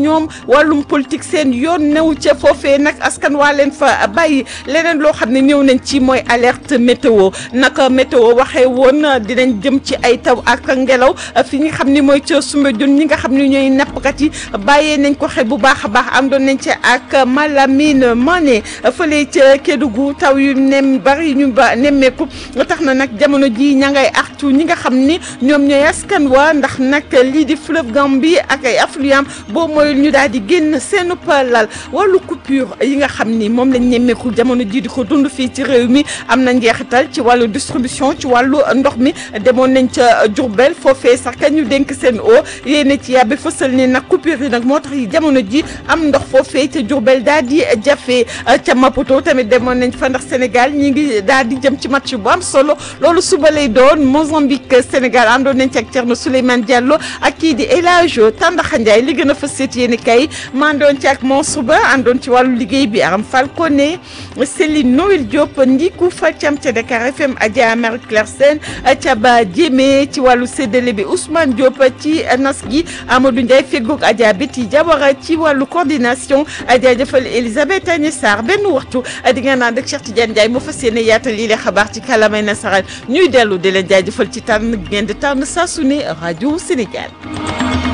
ñoom wàllum politique seen yoon new ca foofee nag askan waa leen fa bàyyi leneen loo xam ne ñëw nañ ci mooy alerte météo naka météo waxee woon dinañ jëm ci ay taw ak ngelaw fi nga xam ni mooy ca Soumbédioune ñi nga xam ne ñooy nappkat yi bàyyee nañ ko xel bu baax a baax àndoon nañ ci ak Malamine Mané fële ca Kédougou taw yu nem bari ñu ba nemmeeku tax na nag jamono ji ña ngay artu ñi nga xam ni ñoom ñooy askan wa ndax nag lii di fleuve Gambie ak ay affluent boo mooy ñu daal di génn seen lal wàllu coupure yi nga xam ni moom lañ nemmeeku jamono ji di ko dund fii ci réew mi am na njeexital ci wàllu distribution ci wàllu ndox mi demoon nañ ca Diourbel foofee sax ka ñu dénk seen eau yéene ci yàbbi fësal ni nag coupure yi nag moo tax yi jamono ji am ndox foofee ca Diourbel daal di jafe ca Maputo tamit demoon nañ fa ndax Sénégal ñi ngi daal di jëm ci match bu am solo loolu suba lay doon Mozambique Sénégal àndoon nañ ci ak Thierno Souleymane Diallo ak kii di El Hadj Tandaxa Ndiaye li gën a fës seet yéen kay maa àndoon ci ak Mansour Ba àndoon ci wàllu liggéey bi Aram Falcone Céline Noël Diop Ndiku Fatiam ca Dakar FM Adja Marie Claire Sène ca Ba Diémé ci wàllu séddale bi Ousmane Diop ci nas gi Amadou Ndiaye feggoog Adja Betty Diawara ci wàllu coordination jaajëfal Elisabeth Agnès Sarr benn waxtu di nga naan ak Cheikh Tidiane Ndiaye moo fas yéene yaatal lii la xabaar ci kàllaamay nasaraan ñuy dellu di leen jaajëfal ci tànn ngeen di tànn saa su ne rajo Sénégal.